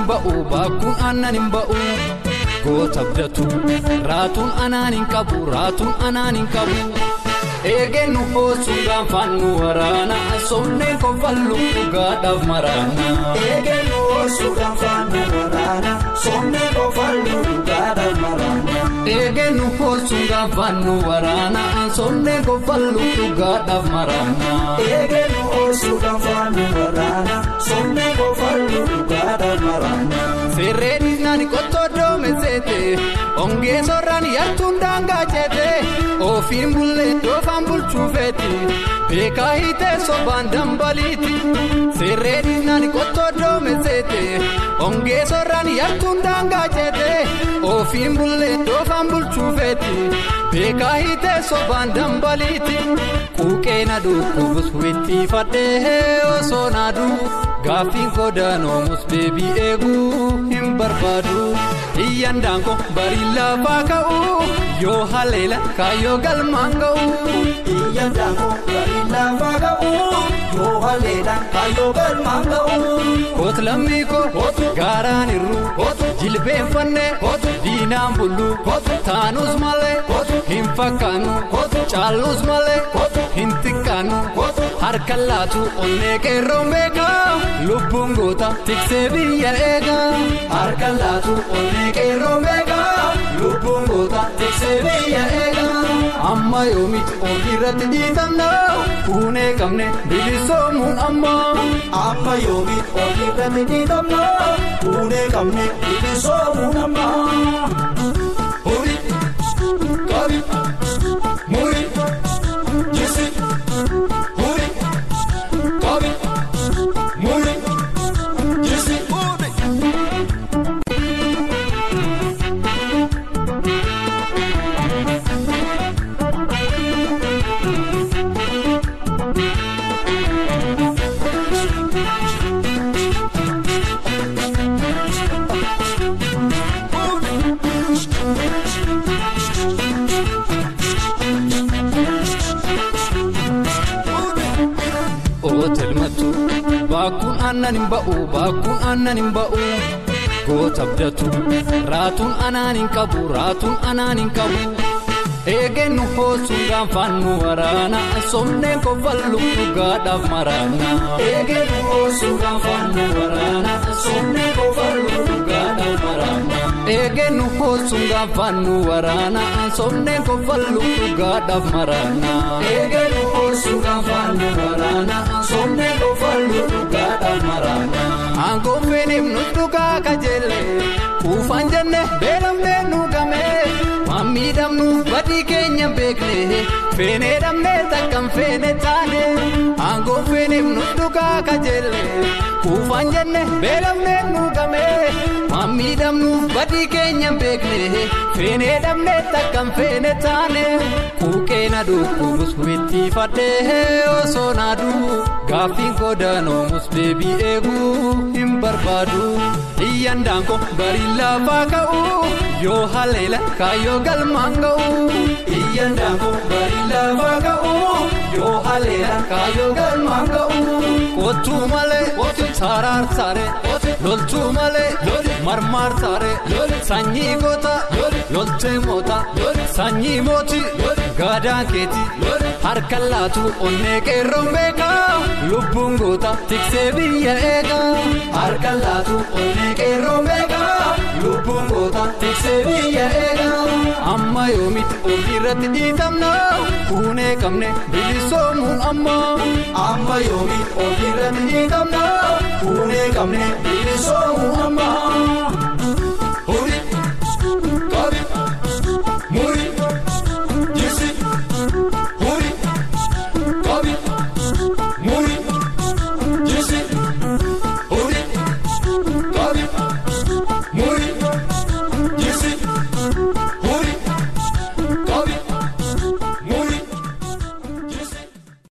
ba'u baakkuun aannan hin ba'u goota abdatu raatuun anaan hin qabu raatuun anaan hin qabu. Eegeen nu boosuun gaafaan nu waraana somneen kofallu dhugaadhaaf maraana. Eegeen nu boosuun gaafaan nu waraana somneen kofallu dhugaadhaaf maraana. Eegeen nu boosuun gaafaan nu waraana somneen kofallu dhugaadhaaf maraana. Eegeen nu boosuun gaafaan nu waraana somneen kofallu dhugaadhaaf maraana. Seerreen nani qottoo doome seete ongee sorraan yartuun daangaa ceete ofiin bullee doofaan bulchuu feeti beekaa hiitee sobaan dambaliiti. Seerreen nani qottoo doome seete ongee sorraan yartuun daangaa ceete ofiin bullee doofaan bulchuu feeti beekaa hiitee sobaan dambaliiti. Quuqeen aduu kubus wittiifadhee osoo naaduu gaaffiin godaanoomus deebii eeguu hin barbaadu. Iyyaan daangoo barii lafaa ka'u yoo haleela kaayyoo galmaan ga'u. Iyyaan daangoo barii lafaa ka'u yoo haleela kaayyoo galmaan ga'u. Koot lammii koo gaaraan irru jilbeenfannee diinaan bullu taanus malee hin fakkaannu caalus malee hin xiqqaannu harka laatu onnee qeerroon beekaa lubbuun goota tiksee biyya eegaa. Harka laatu onnee qeerroon beekaa lubbuun goota tiksee biyya eegaa. Amma yoomitti ofirratti dhiitamna fuunee qabne bilisoomuun amma. Amma yoomitti ofirratti dhiitamna fuunee qabne bilisoomuun amma. Muri qabi muri jisi muri qabi muri jisi. Ootelmatu baakkuun aannan hin ba'u baakkuun aannan hin ba'u goota abdatu raatuun anaan hin qabu raatuun anaan hin qabu. Eegeen nu boosuun gaafaan nu waraana somneen kofallu dhugaadhaaf maraana. Eegeen nu boosuun gaafaan nu waraana somneen kofallu dhugaadhaaf maraana. Eegeen nu boosuun gaafaan nu waraana somneen kofallu dhugaadhaaf maraana. Eegeen nu boosuun gaafaan nu waraana somneen kofallu dhugaadhaaf maraana. Aangoo feeneef nu dhugaa kajeelle kuufaan jenne beelamnee nu gamee waan miidhamnuuf badii keenya beekne feenee dhabnee takkan feene taane aangoo feeneef nu dhugaa kajeelle kuufaan jenne beelamnee nu gamee waan miidhamnuuf badii keenya beekne feenee dhabnee takkan feene taane quuqeen aduu kubus wittiifadhee osoo naaduu gaaffiin godaanoomus deebii eeguu hin barbaadu. Iyyaan daangoo barii lafaa ka'u yoo haleela kaayyoo galmaan ga'u. Iyyaan daangoo barii lafaa ka'u yoo haleela kaayyoo galmaan ga'u. Kottuu malee saaraar saaree loltuu malee marmaar saaree sanyii goota loltee moota sanyii mooti gaadaan keeti harka laatu onnee qeerroon beekaa lubbuun goota tiksee biyya eegaa. Harka laatu onnee qeerroon beekaa lubbuun goota tiksee biyya eegaa. Amma yoomitti ofirratti dhiitamna fuunee qabne bilisoomuun amma. Amma yoomitti ofirratti dhiitamna fuunee qabne bilisoomuun amma.